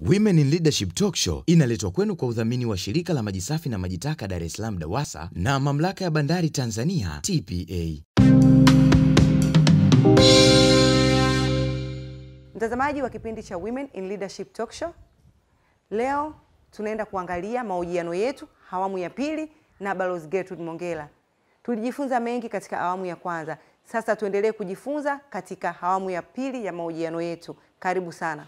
Women in Leadership Talk Show inaletwa kwenu kwa udhamini wa shirika la maji safi na maji taka Dar es Salaam DAWASA na mamlaka ya bandari Tanzania TPA. Mtazamaji wa kipindi cha Women in Leadership Talk Show, leo tunaenda kuangalia mahojiano yetu awamu ya pili na Balozi Gertrude Mongella. Tulijifunza mengi katika awamu ya kwanza, sasa tuendelee kujifunza katika awamu ya pili ya mahojiano yetu. Karibu sana.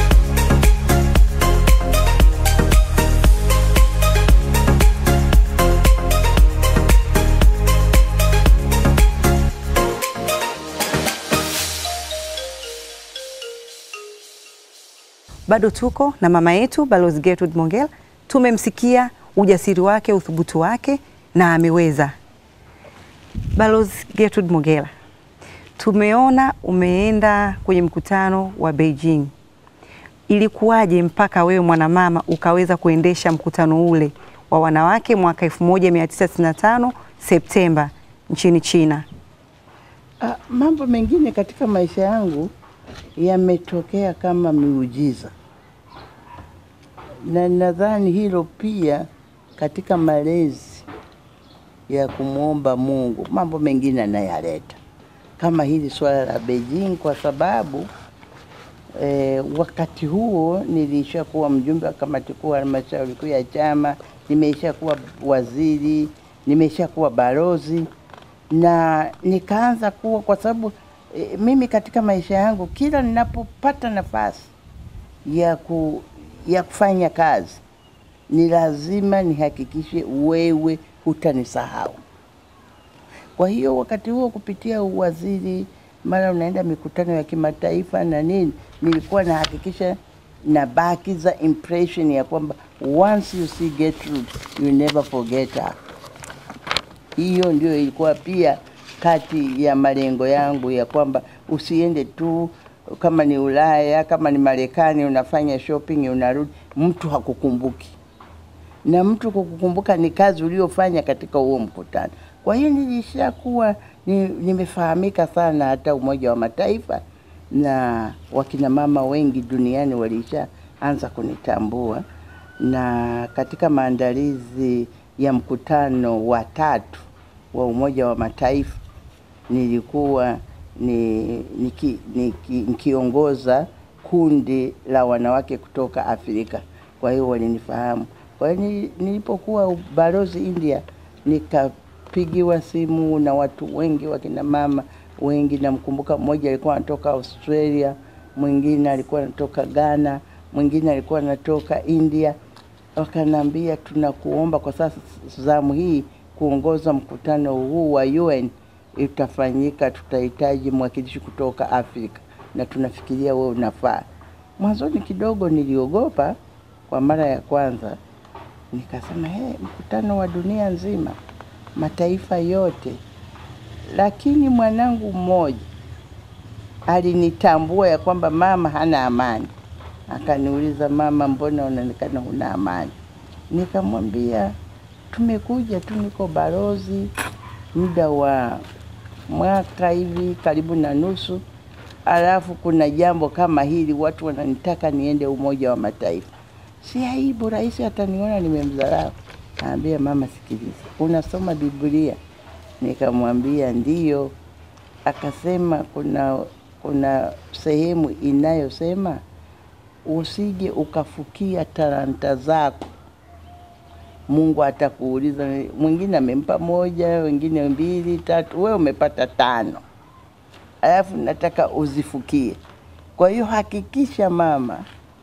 Bado tuko na mama yetu Balozi Gertrude Mongella. Tumemsikia ujasiri wake, uthubutu wake na ameweza. Balozi Gertrude Mongella, tumeona umeenda kwenye mkutano wa Beijing. Ilikuwaje mpaka wewe mwanamama ukaweza kuendesha mkutano ule wa wanawake mwaka 1995 Septemba nchini China? Ah, mambo mengine katika maisha yangu yametokea kama miujiza, na nadhani hilo pia katika malezi ya kumwomba Mungu, mambo mengine anayaleta kama hili swala la Beijing, kwa sababu eh, wakati huo nilisha kuwa mjumbe wa kamati kuu ya halmashauri kuu ya chama, nimeisha kuwa waziri, nimeisha kuwa balozi na nikaanza kuwa kwa sababu e, mimi katika maisha yangu kila ninapopata nafasi ya, ku, ya kufanya kazi ni lazima nihakikishe wewe hutanisahau. Kwa hiyo wakati huo kupitia uwaziri, mara unaenda mikutano ya kimataifa na nini, nilikuwa nahakikisha nabakiza impression ya kwamba once you see Gertrude you never forget her. Hiyo ndio ilikuwa pia kati ya malengo yangu ya kwamba usiende tu kama ni Ulaya, kama ni Marekani, unafanya shopping unarudi, mtu hakukumbuki, na mtu kukukumbuka ni kazi uliofanya katika huo mkutano. Kwa hiyo nilishakuwa ni, nimefahamika sana hata Umoja wa Mataifa na wakina mama wengi duniani walishaanza kunitambua, na katika maandalizi ya mkutano wa tatu wa Umoja wa Mataifa nilikuwa ni, niki, niki, nikiongoza kundi la wanawake kutoka Afrika. Kwa hiyo walinifahamu. Kwa hiyo ni- nilipokuwa balozi India nikapigiwa simu na watu wengi, wakina mama wengi. Namkumbuka mmoja alikuwa anatoka Australia, mwingine alikuwa anatoka Ghana, mwingine alikuwa anatoka India. Wakaniambia, tunakuomba kwa sasa zamu hii kuongoza mkutano huu wa UN utafanyika, tutahitaji mwakilishi kutoka Afrika na tunafikiria wewe unafaa. Mwanzoni kidogo niliogopa kwa mara ya kwanza, nikasema he, mkutano wa dunia nzima, mataifa yote, lakini mwanangu mmoja alinitambua ya kwamba mama hana amani. Akaniuliza, mama, mbona unaonekana huna amani? Nikamwambia tumekuja tu, niko balozi muda wa mwaka hivi karibu na nusu, alafu kuna jambo kama hili, watu wananitaka niende Umoja wa Mataifa. Si aibu, rais ataniona nimemdharau. Naambia mama, sikiliza, unasoma Biblia? Nikamwambia ndiyo. Akasema kuna kuna sehemu inayosema usije ukafukia talanta zako Mungu atakuuliza. Mwingine amempa moja, wengine mbili, tatu, wewe umepata tano, alafu nataka uzifukie. Kwa hiyo hakikisha mama,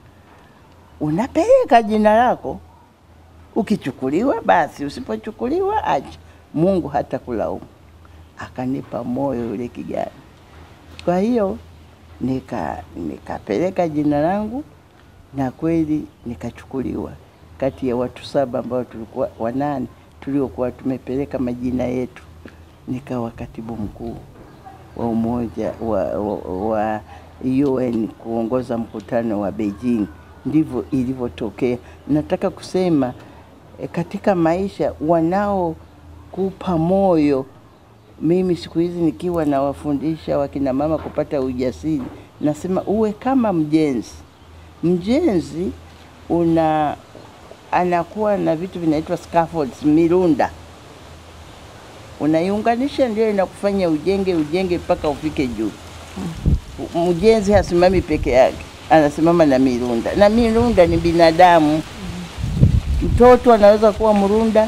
unapeleka jina lako. Ukichukuliwa basi, usipochukuliwa acha, Mungu hata kulaumu. Akanipa moyo yule kijana. Kwa hiyo nika nikapeleka jina langu na kweli nikachukuliwa kati ya watu saba ambao tulikuwa wanane tuliokuwa tumepeleka majina yetu, nikawa katibu mkuu wa umoja wa, wa, wa UN kuongoza mkutano wa Beijing. Ndivyo ilivyotokea. Nataka kusema e, katika maisha wanaokupa moyo. Mimi siku hizi nikiwa nawafundisha wakina mama kupata ujasiri, nasema uwe kama mjenzi Mjenzi una anakuwa na vitu vinaitwa scaffolds, mirunda unaiunganisha, ndio inakufanya ujenge ujenge mpaka ufike juu. Mjenzi hasimami peke yake, anasimama na mirunda, na mirunda ni binadamu. Mtoto anaweza kuwa mrunda,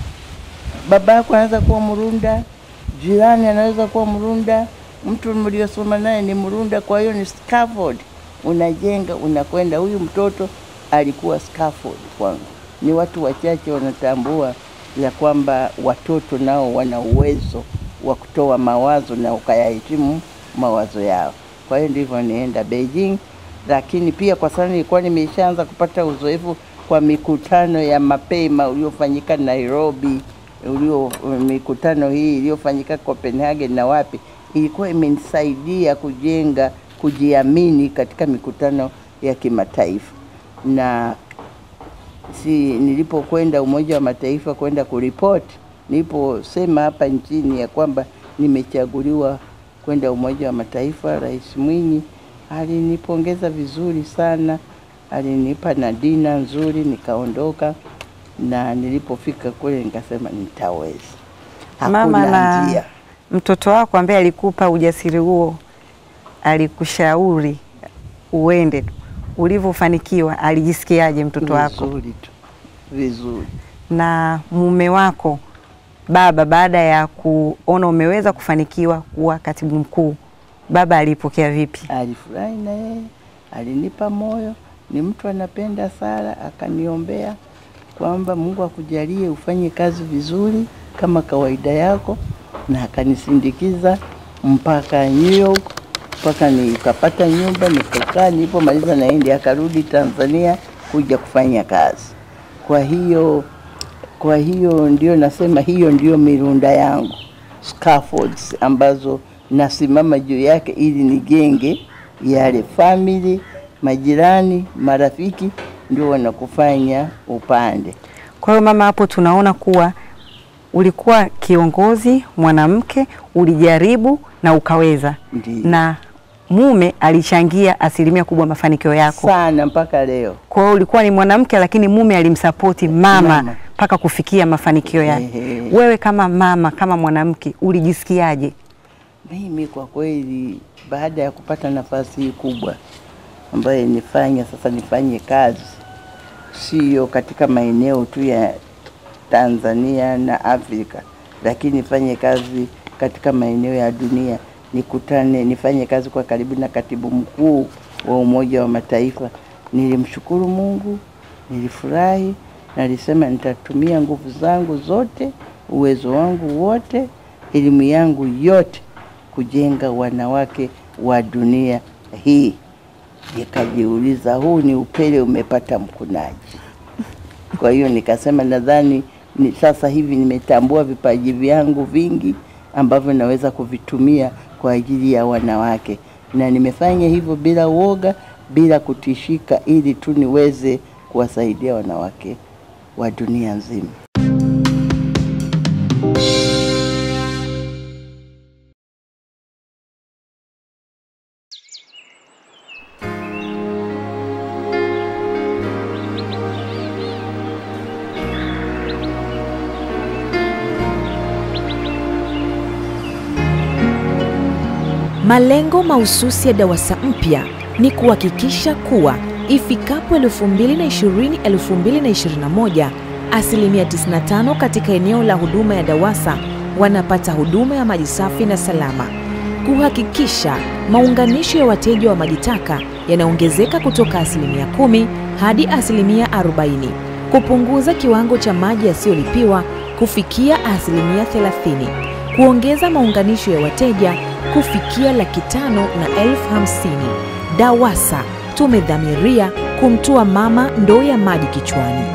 baba yako anaweza kuwa mrunda, jirani anaweza kuwa mrunda, mtu mliosoma naye ni mrunda. Kwa hiyo ni scaffold, unajenga unakwenda. Huyu mtoto alikuwa scaffold kwangu. Ni watu wachache wanatambua ya kwamba watoto nao wana uwezo wa kutoa mawazo na ukayahitimu mawazo yao. Kwa hiyo ndivyo nienda Beijing, lakini pia kwa sababu nilikuwa nimeshaanza kupata uzoefu kwa mikutano ya mapema uliofanyika Nairobi, ulio mikutano hii iliyofanyika Copenhagen na wapi, ilikuwa imenisaidia kujenga kujiamini katika mikutano ya kimataifa na si nilipokwenda Umoja wa Mataifa kwenda kuripoti, niliposema hapa nchini ya kwamba nimechaguliwa kwenda Umoja wa Mataifa, Rais Mwinyi alinipongeza vizuri sana, alinipa na dina nzuri, nikaondoka na nilipofika kule nikasema nitaweza, Mama hakuna na njia. mtoto wako ambaye alikupa ujasiri huo, alikushauri uende tu, ulivyofanikiwa alijisikiaje mtoto wako? Vizuri tu, vizuri. Na mume wako baba, baada ya kuona umeweza kufanikiwa kuwa katibu mkuu, baba alipokea vipi? alifurahi na yeye, alinipa moyo. Ni mtu anapenda sala, akaniombea kwamba Mungu akujalie ufanye kazi vizuri kama kawaida yako, na akanisindikiza mpaka New York, mpaka nikapata nyumba nikakaa. Nilipomaliza na yeye ndiye akarudi Tanzania kuja kufanya kazi. Kwa hiyo kwa hiyo ndio nasema hiyo ndio mirunda yangu scaffolds ambazo nasimama juu yake ili nijenge yale family, majirani, marafiki ndio wanakufanya upande. Kwa hiyo mama, hapo tunaona kuwa ulikuwa kiongozi mwanamke, ulijaribu na ukaweza, Ndiyo. na mume alichangia asilimia kubwa mafanikio yako. Sana mpaka leo. Kwa hiyo ulikuwa ni mwanamke, lakini mume alimsapoti mama Mama. mpaka kufikia mafanikio yake. Ehe. Wewe kama mama, kama mwanamke, ulijisikiaje? Mimi kwa kweli, baada ya kupata nafasi hii kubwa ambayo nifanya sasa, nifanye kazi sio katika maeneo tu ya Tanzania na Afrika, lakini nifanye kazi katika maeneo ya dunia, nikutane, nifanye kazi kwa karibu na katibu mkuu wa Umoja wa Mataifa. Nilimshukuru Mungu, nilifurahi, nalisema nitatumia nguvu zangu zote, uwezo wangu wote, elimu yangu yote kujenga wanawake wa dunia hii. Nikajiuliza, huu ni upele umepata mkunaji. Kwa hiyo nikasema nadhani ni sasa hivi nimetambua vipaji vyangu vingi ambavyo naweza kuvitumia kwa ajili ya wanawake, na nimefanya hivyo bila uoga, bila kutishika, ili tu niweze kuwasaidia wanawake wa dunia nzima. Malengo mahususi ya DAWASA mpya ni kuhakikisha kuwa ifikapo 2020-2021 asilimia 95 katika eneo la huduma ya DAWASA wanapata huduma ya maji safi na salama, kuhakikisha maunganisho ya wateja wa maji taka yanaongezeka kutoka asilimia 10 hadi asilimia 40, kupunguza kiwango cha maji yasiyolipiwa kufikia asilimia 30, kuongeza maunganisho ya wateja kufikia laki tano na elfu hamsini. DAWASA tumedhamiria kumtua mama ndoo ya maji kichwani.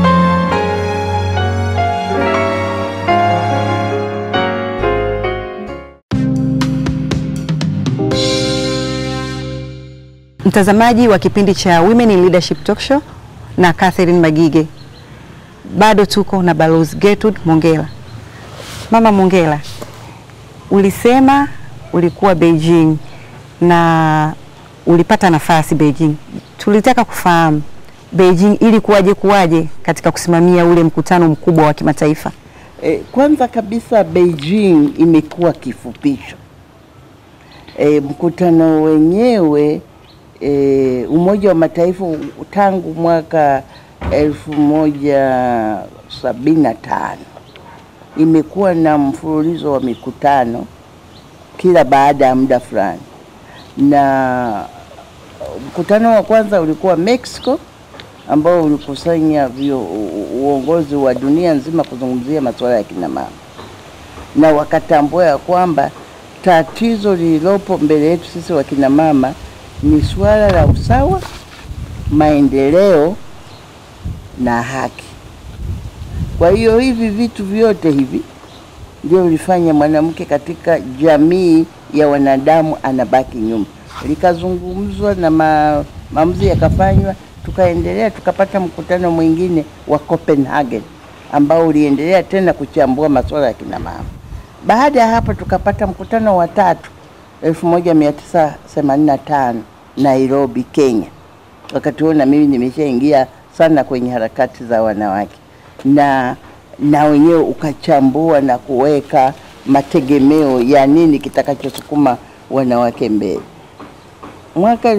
Mtazamaji wa kipindi cha Women in Leadership Talk Show na Catherine Magige, bado tuko na Balozi Gertrude Mongella. Mama Mongella, ulisema ulikuwa Beijing na ulipata nafasi Beijing, tulitaka kufahamu Beijing ili kuwaje kuwaje katika kusimamia ule mkutano mkubwa wa kimataifa. E, kwanza kabisa Beijing imekuwa kifupisho. E, mkutano wenyewe e, Umoja wa Mataifa tangu mwaka elfu moja sabini na tano imekuwa na mfululizo wa mikutano kila baada ya muda fulani, na mkutano wa kwanza ulikuwa Mexico ambao ulikusanya vio, uongozi wa dunia nzima kuzungumzia masuala ya kina mama, na wakatambua ya kwamba tatizo lililopo mbele yetu sisi wakina mama ni suala la usawa, maendeleo na haki. Kwa hiyo hivi vitu vyote hivi ndio vilifanya mwanamke katika jamii ya wanadamu anabaki nyuma. Likazungumzwa na ma, maamuzi yakafanywa, tukaendelea tukapata mkutano mwingine wa Copenhagen ambao uliendelea tena kuchambua masuala ya kina mama. Baada ya hapo tukapata mkutano wa tatu 1985 Nairobi, Kenya. Wakati huo na mimi nimeshaingia sana kwenye harakati za wanawake na na wenyewe ukachambua na kuweka mategemeo ya nini kitakachosukuma wanawake mbele. Mwaka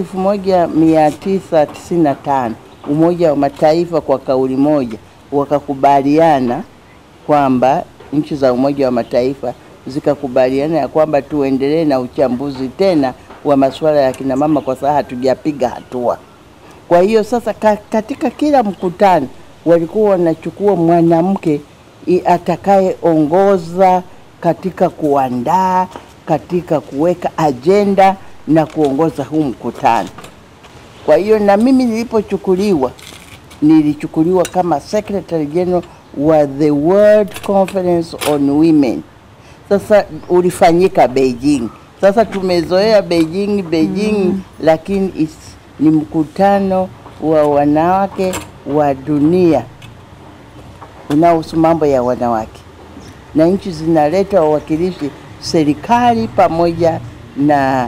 1995 Umoja wa Mataifa kwa kauli moja wakakubaliana kwamba nchi za Umoja wa Mataifa zikakubaliana ya kwamba tuendelee na uchambuzi tena wa masuala ya kina mama kwa sababu hatujapiga hatua. Kwa hiyo sasa ka, katika kila mkutano walikuwa wanachukua mwanamke i- atakayeongoza katika kuandaa, katika kuweka ajenda na kuongoza huu mkutano. Kwa hiyo na mimi nilipochukuliwa, nilichukuliwa kama Secretary General wa the World Conference on Women. Sasa ulifanyika Beijing. Sasa tumezoea Beijing Beijing, mm. lakini is, ni mkutano wa wanawake wa dunia unaohusu mambo ya wanawake, na nchi zinaleta wawakilishi, serikali pamoja na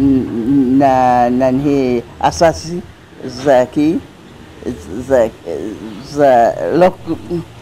na, na, na asasi za ki za, za local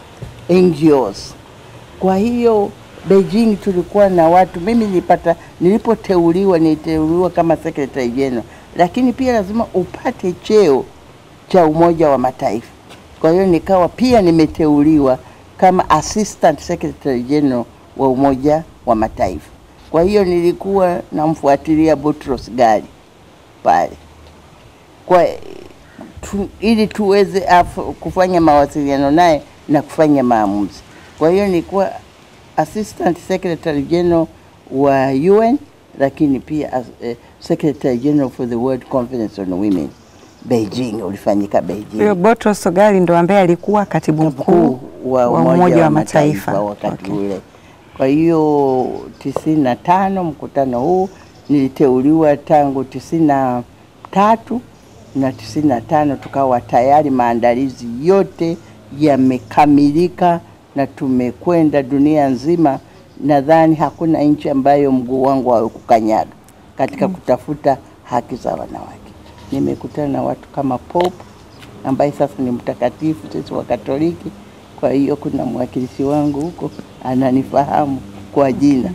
NGOs. Kwa hiyo Beijing tulikuwa na watu, mimi nilipata, nilipoteuliwa niliteuliwa kama secretary general, lakini pia lazima upate cheo cha Umoja wa Mataifa. Kwa hiyo nikawa pia nimeteuliwa kama assistant secretary general wa Umoja wa Mataifa. Kwa hiyo nilikuwa namfuatilia Boutros Ghali pale kwa tu, ili tuweze af, kufanya mawasiliano naye na kufanya maamuzi. Kwa hiyo nilikuwa assistant secretary general wa UN, lakini pia as, eh, secretary general for the World Conference on Women Beijing, ulifanyika Beijing. Huyo Boutros Ghali ndo ambaye alikuwa katibu mkuu wa Umoja wa Mataifa wakati Okay. ule. Kwa hiyo tisini na tano mkutano huu niliteuliwa tangu tisini na tatu na tisini na tano tukawa tayari, maandalizi yote yamekamilika na tumekwenda dunia nzima. Nadhani hakuna nchi ambayo mguu wangu haukukanyaga katika kutafuta haki za wanawake. Nimekutana na watu kama Pope ambaye sasa ni mtakatifu, sisi wa Katoliki. Kwa hiyo kuna mwakilishi wangu huko ananifahamu kwa jina.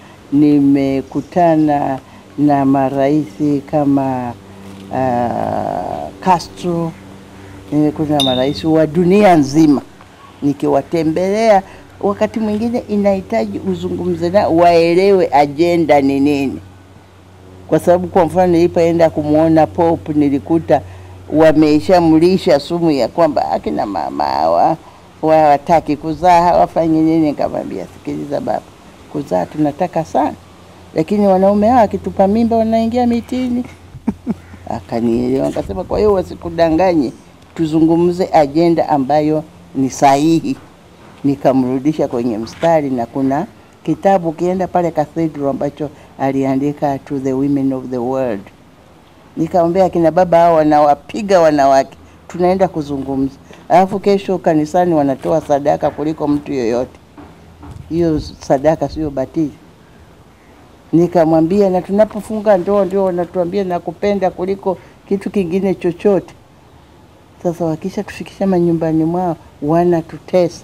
Nimekutana na maraisi kama uh, Castro, nimekutana na marais wa dunia nzima nikiwatembelea. Wakati mwingine inahitaji uzungumze nao waelewe ajenda ni nini, kwa sababu kwa mfano nilipoenda kumwona Pope nilikuta wameshamlisha sumu ya kwamba akina mama hawa hawataki kuzaa hawafanyi nini. Nikamwambia, sikiliza baba, kuzaa tunataka sana, lakini wanaume hao akitupa mimba wanaingia mitini. Akanielewa, akasema kwa hiyo wasikudanganye, tuzungumze ajenda ambayo ni sahihi. Nikamrudisha kwenye mstari, na kuna kitabu kienda pale cathedral ambacho aliandika to the women of the world. Nikamwambia akina baba hao wanawapiga wanawake, tunaenda kuzungumza, alafu kesho kanisani wanatoa sadaka kuliko mtu yoyote. Hiyo sadaka sio batili. Nikamwambia, na tunapofunga ndoa ndio wanatuambia nakupenda kuliko kitu kingine chochote. Sasa wakisha tufikisha manyumbani mwao wanatutesa,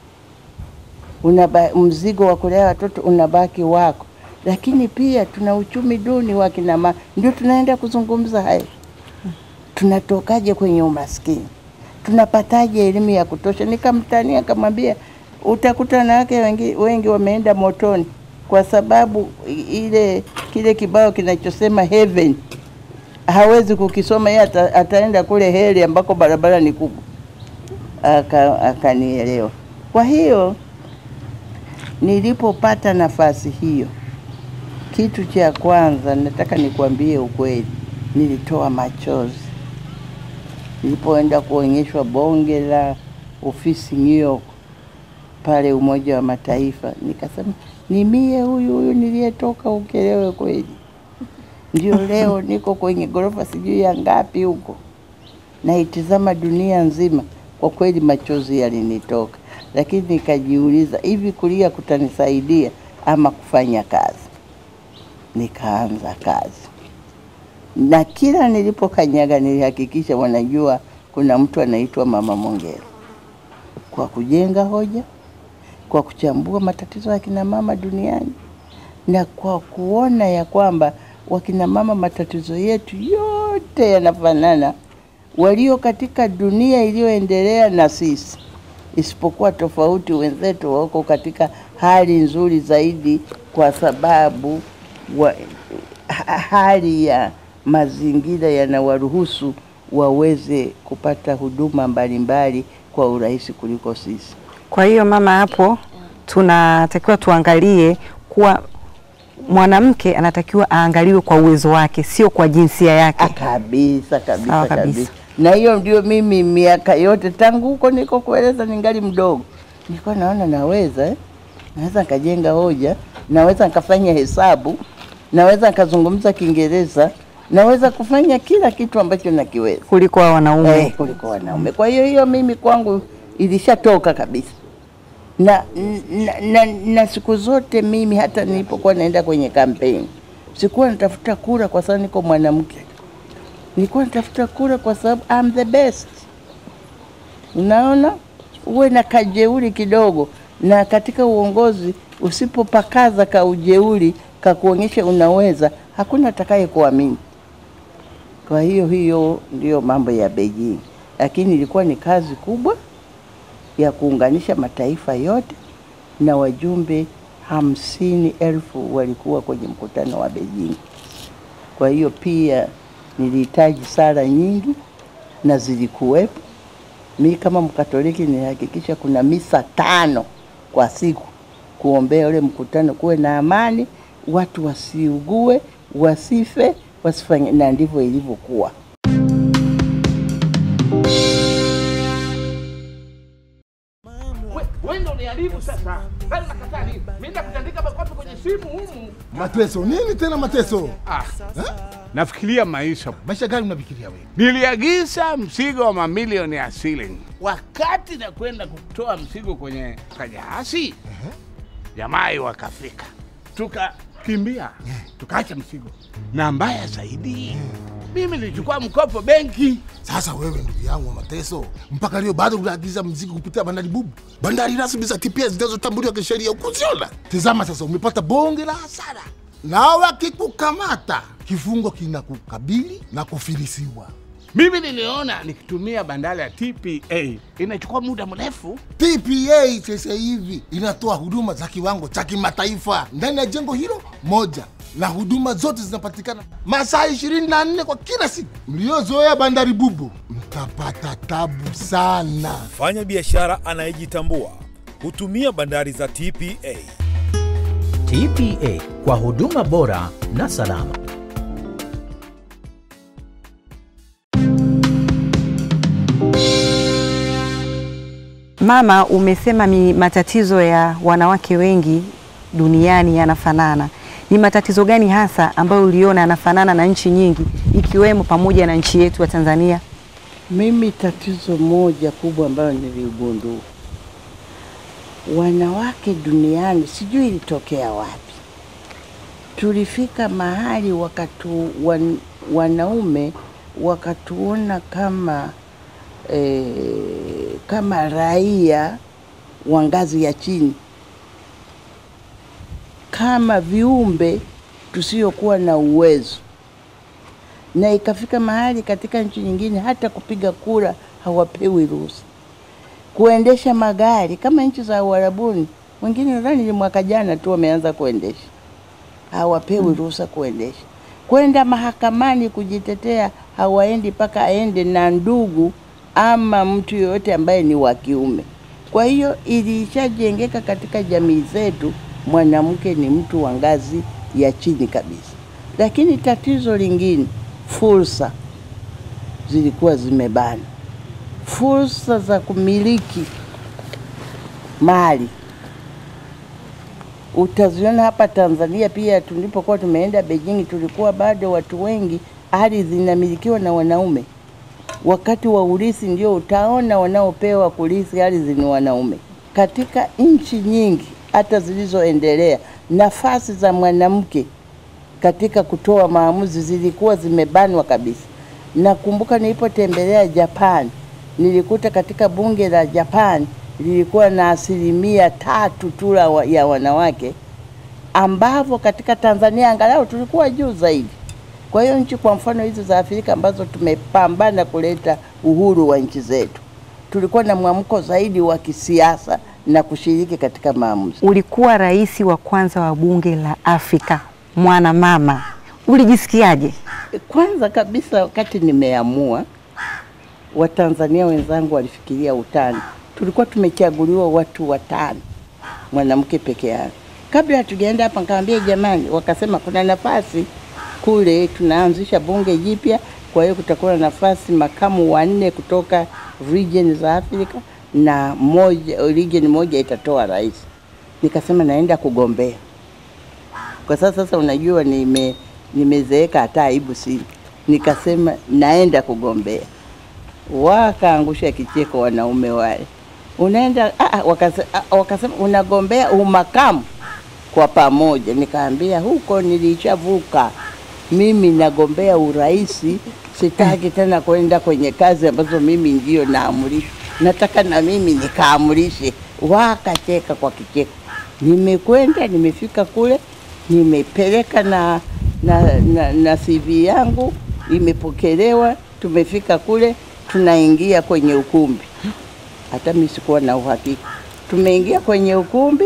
unaba, mzigo wa kulea watoto unabaki wako, lakini pia tuna uchumi duni wa kina mama. Ndio tunaenda kuzungumza haya, tunatokaje kwenye umaskini, tunapataje elimu ya kutosha? Nikamtania akamwambia, utakuta wanawake wengi, wengi wameenda motoni kwa sababu i- ile kile kibao kinachosema heaven hawezi kukisoma yeye, ata, ataenda kule heli ambako barabara ni kubwa. Aka- Akanielewa. Kwa hiyo nilipopata nafasi hiyo, kitu cha kwanza nataka nikwambie ukweli, nilitoa machozi nilipoenda kuonyeshwa bonge la ofisi New York pale Umoja wa Mataifa, nikasema ni mie huyu huyu niliyetoka Ukelewe kweli. Ndio leo niko kwenye ghorofa sijui ya ngapi huko, naitizama dunia nzima. Kwa kweli machozi yalinitoka, lakini nikajiuliza, hivi kulia kutanisaidia ama kufanya kazi? Nikaanza kazi, na kila nilipokanyaga nilihakikisha wanajua kuna mtu anaitwa Mama Mongera, kwa kujenga hoja, kwa kuchambua matatizo ya kina mama duniani na kwa kuona ya kwamba wakina mama matatizo yetu yote yanafanana, walio katika dunia iliyoendelea na sisi, isipokuwa tofauti, wenzetu wako katika hali nzuri zaidi kwa sababu wa, ha- hali ya mazingira yanawaruhusu waweze kupata huduma mbalimbali kwa urahisi kuliko sisi. Kwa hiyo mama, hapo tunatakiwa tuangalie kuwa mwanamke anatakiwa aangaliwe kwa uwezo wake, sio kwa jinsia yake. Ah, kabisa kabisa Sawa kabisa, kabisa. na hiyo ndio mimi miaka yote tangu huko niko kueleza ningali mdogo nilikuwa naona naweza eh? naweza nikajenga hoja, naweza nikafanya hesabu, naweza nikazungumza Kiingereza, naweza kufanya kila kitu ambacho nakiweza kuliko wa wanaume. eh, kuliko wanaume. Kwa hiyo hiyo mimi kwangu ilishatoka kabisa na, na, na, na siku zote mimi hata nilipokuwa naenda kwenye kampeni sikuwa natafuta kura kwa sababu niko mwanamke, nilikuwa natafuta kura kwa sababu I'm the best. Unaona, uwe na kajeuri kidogo, na katika uongozi usipopakaza ka ujeuri kakuonyesha unaweza, hakuna atakaye kuamini. Kwa hiyo hiyo ndiyo mambo ya Beijing, lakini ilikuwa ni kazi kubwa ya kuunganisha mataifa yote na wajumbe hamsini elfu walikuwa kwenye mkutano wa Beijing. Kwa hiyo pia nilihitaji sala nyingi na zilikuwepo. Mi kama Mkatoliki nilihakikisha kuna misa tano kwa siku kuombea ule mkutano, kuwe na amani, watu wasiugue, wasife, wasifanye, na ndivyo ilivyokuwa. wewe ndio uniharibu sasa. Sasa nakataa nini? Mimi nakutandika makofi kwenye simu humu. Mateso nini tena mateso? Ah, nafikiria maisha. Maisha gani unafikiria wewe? Niliagiza mzigo wa mamilioni ya shilling. Wakati nakwenda kutoa mzigo kwenye kajahazi, jamaa wakafika, tukakimbia, tukaacha mzigo, na mbaya zaidi, mimi nilichukua mkopo benki. Sasa wewe ndugu yangu wa mateso, mpaka leo bado unaagiza mzigo kupitia bandari bubu, bandari rasmi za TPS zinazotambuliwa kisheria ukuziona. Tazama sasa, umepata bonge la hasara, na wakikukamata kifungo kinakukabili na kufilisiwa. Mimi niliona nikitumia bandari ya TPA inachukua muda mrefu. TPA sasa hivi inatoa huduma za kiwango cha kimataifa ndani ya jengo hilo moja, na huduma zote zinapatikana masaa 24 kwa kila siku. Mliozoea bandari bubu mtapata tabu sana. Mfanya biashara anayejitambua hutumia bandari za TPA. TPA kwa huduma bora na salama. Mama, umesema mi matatizo ya wanawake wengi duniani yanafanana. Ni matatizo gani hasa ambayo uliona yanafanana na nchi nyingi ikiwemo pamoja na nchi yetu ya Tanzania? Mimi tatizo moja kubwa ambayo niligundua, wanawake duniani, sijui ilitokea wapi, tulifika mahali wakatu, wan, wanaume wakatuona kama eh, kama raia wa ngazi ya chini, kama viumbe tusiokuwa na uwezo, na ikafika mahali katika nchi nyingine hata kupiga kura hawapewi ruhusa, kuendesha magari kama nchi za Uarabuni. Wengine nadhani ni mwaka jana tu wameanza kuendesha, hawapewi ruhusa kuendesha. Kwenda mahakamani kujitetea hawaendi mpaka aende na ndugu ama mtu yoyote ambaye ni wa kiume. Kwa hiyo ilishajengeka katika jamii zetu, mwanamke ni mtu wa ngazi ya chini kabisa. Lakini tatizo lingine, fursa zilikuwa zimebana, fursa za kumiliki mali utaziona hapa Tanzania pia. Tulipokuwa tumeenda Beijing, tulikuwa bado watu wengi, ardhi zinamilikiwa na wanaume. Wakati wa urithi ndio utaona wanaopewa kurithi ardhi ni wanaume. Katika nchi nyingi hata zilizoendelea, nafasi za mwanamke katika kutoa maamuzi zilikuwa zimebanwa kabisa. Nakumbuka nilipotembelea Japan, nilikuta katika bunge la Japan lilikuwa na asilimia tatu tu la wa- ya wanawake, ambavyo katika Tanzania angalau tulikuwa juu zaidi. Kwa hiyo nchi kwa mfano hizi za Afrika ambazo tumepambana kuleta uhuru wa nchi zetu, tulikuwa na mwamko zaidi wa kisiasa na kushiriki katika maamuzi. Ulikuwa rais wa kwanza wa bunge la Afrika mwanamama, ulijisikiaje? Kwanza kabisa, wakati nimeamua, Watanzania wenzangu walifikiria utani. Tulikuwa tumechaguliwa watu watano, mwanamke peke yake. Kabla hatujaenda hapa, nikamwambia jamani, wakasema kuna nafasi kule, tunaanzisha bunge jipya, kwa hiyo kutakuwa na nafasi makamu wanne kutoka region za Afrika na moja, region moja itatoa rais. Nikasema naenda kugombea kwa sasa. Sasa unajua nime nimezeeka, hata aibu sina. Nikasema naenda kugombea, wakaangusha kicheko wanaume wale. Unaenda ah, ah, wakase, ah, wakasema unagombea umakamu kwa pamoja. Nikaambia huko nilishavuka, mimi nagombea uraisi, sitaki tena kwenda kwenye kazi ambazo mimi ndio naamrishwa, nataka na mimi nikaamurishe. Wakacheka kwa kicheko. Nimekwenda, nimefika kule, nimepeleka na, na, na, na CV yangu imepokelewa, tumefika kule, tunaingia kwenye ukumbi. Hata mimi sikuwa na uhakika. Tumeingia kwenye ukumbi,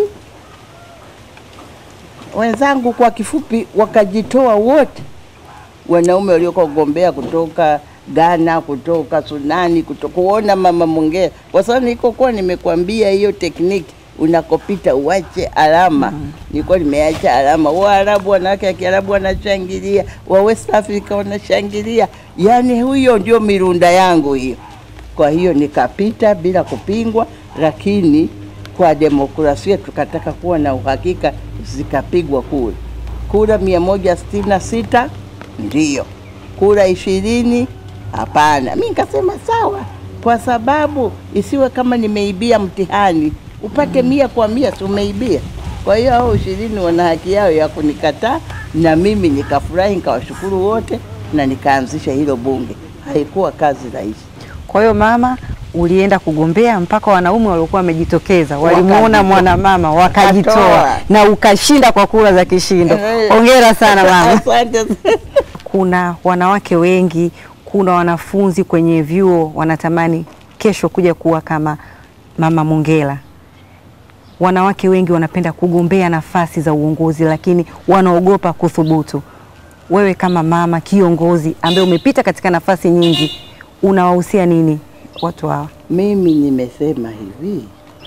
wenzangu kwa kifupi wakajitoa wote, wanaume waliokuwa kugombea kutoka Ghana, kutoka Sudani, kutoka kuona mama Mongera, kwa sababu nilikokuwa nimekwambia hiyo tekniki unakopita uache alama. Nilikuwa nimeacha alama. Waarabu, wanawake wa Kiarabu wanashangilia, wa West Africa wanashangilia, yaani huyo ndio mirunda yangu hiyo. Kwa hiyo nikapita bila kupingwa, lakini kwa demokrasia tukataka kuwa na uhakika, zikapigwa kura. Kura mia moja sitini na sita ndiyo, kura ishirini hapana. Mi nikasema sawa, kwa sababu isiwe kama nimeibia mtihani, upate mia kwa mia, si umeibia. Kwa hiyo hao ishirini wana haki yao ya kunikataa, na mimi nikafurahi, nikawashukuru wote na nikaanzisha hilo bunge. Haikuwa kazi rahisi. Kwa hiyo mama, ulienda kugombea mpaka wanaume waliokuwa wamejitokeza walimuona Wakajitoa. mwanamama wakajitoa, Wakatoa. na ukashinda kwa kura za kishindo. Eh. Hongera sana mama. Asante. Kuna wanawake wengi, kuna wanafunzi kwenye vyuo wanatamani kesho kuja kuwa kama mama Mongela. Wanawake wengi wanapenda kugombea nafasi za uongozi, lakini wanaogopa kuthubutu. Wewe kama mama kiongozi ambaye umepita katika nafasi nyingi, unawahusia nini watu hawa? Mimi nimesema hivi,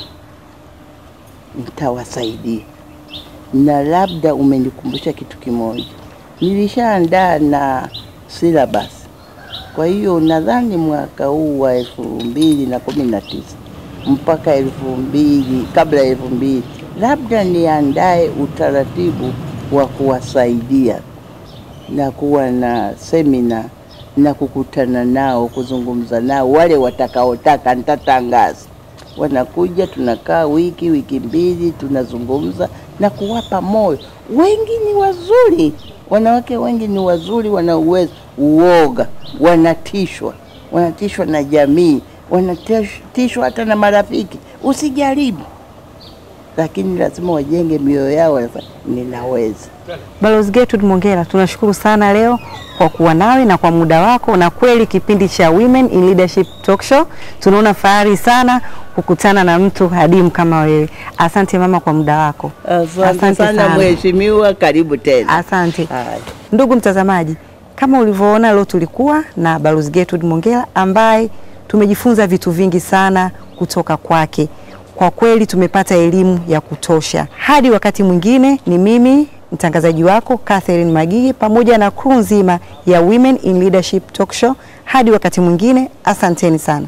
nitawasaidia na labda umenikumbusha kitu kimoja. Nilishaandaa na syllabus, kwa hiyo nadhani mwaka huu wa elfu mbili na kumi na tisa mpaka elfu mbili kabla ya elfu mbili labda niandae utaratibu wa kuwasaidia na kuwa na semina na kukutana nao, kuzungumza nao, wale watakaotaka nitatangaza. Wanakuja, tunakaa wiki wiki mbili, tunazungumza na kuwapa moyo. Wengi ni wazuri, wanawake wengi ni wazuri, wana uwezo, uoga, wanatishwa, wanatishwa na jamii, wanatishwa hata na marafiki. Usijaribu, lakini lazima wajenge mioyo yao, wanasema, ninaweza. Balozi Gertrude Mongella, tunashukuru sana leo kwa kuwa nawe na kwa muda wako, na kweli kipindi cha Women in Leadership Talk Show tunaona fahari sana kukutana na mtu hadimu kama wewe. Asante mama kwa muda wako. Asante sana mheshimiwa, karibu tena. Asante. Haya. Ndugu mtazamaji, kama ulivyoona leo tulikuwa na Balozi Gertrude Mongella ambaye tumejifunza vitu vingi sana kutoka kwake. Kwa kweli tumepata elimu ya kutosha. Hadi wakati mwingine, ni mimi mtangazaji wako Catherine Magigi pamoja na crew nzima ya Women in Leadership Talk Show. Hadi wakati mwingine, asanteni sana.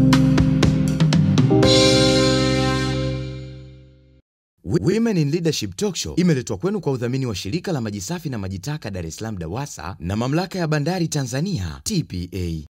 Women in Leadership Talk Show imeletwa kwenu kwa udhamini wa shirika la maji safi na maji taka Dar es Salaam DAWASA na mamlaka ya bandari Tanzania TPA.